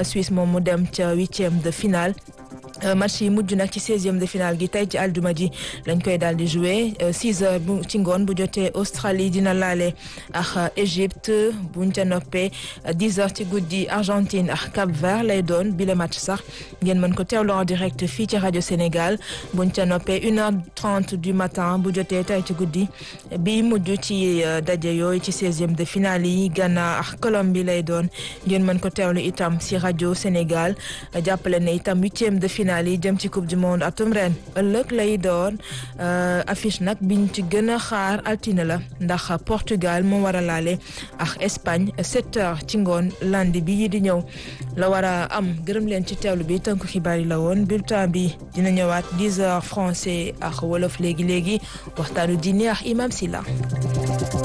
Suisse moom mu dem ca huitième de finale. match yi mujj nag ci seizième de finale gi tey ci aljuma ji lañ koy daal di joué six heures bu ci ngoon bu jotee Australie dina laale ak Égypte buñ ca noppee dix heures ci guddi Argentine ak Cap Vert lay doon bile match sax ngeen mën ko teewlu en direct fii ci rajo Sénégal buñ ca noppee une heure trente du matin bu jotee tey ci guddi bi mujj ci daje yooyu ci seizième de finale yi Ghana ak Colombie lay doon ngeen mën ko teewlu itam si rajo Sénégal jàppale ne itam huitième de finale yi jëm ci coupe du monde atum ren ëllëg lay doon affiche nag biñ ci gën a xaar altine la ndax Portugal moo war a laale ak Espagne sept heures ci ngoon lundi bi yi di ñëw la war a am gërëm leen ci teewlu bi tënku xibaar yi la woon bulletin bi dina ñëwaat dix heures français ak wolof léegi léegi waxtaanu diine ak imam Silla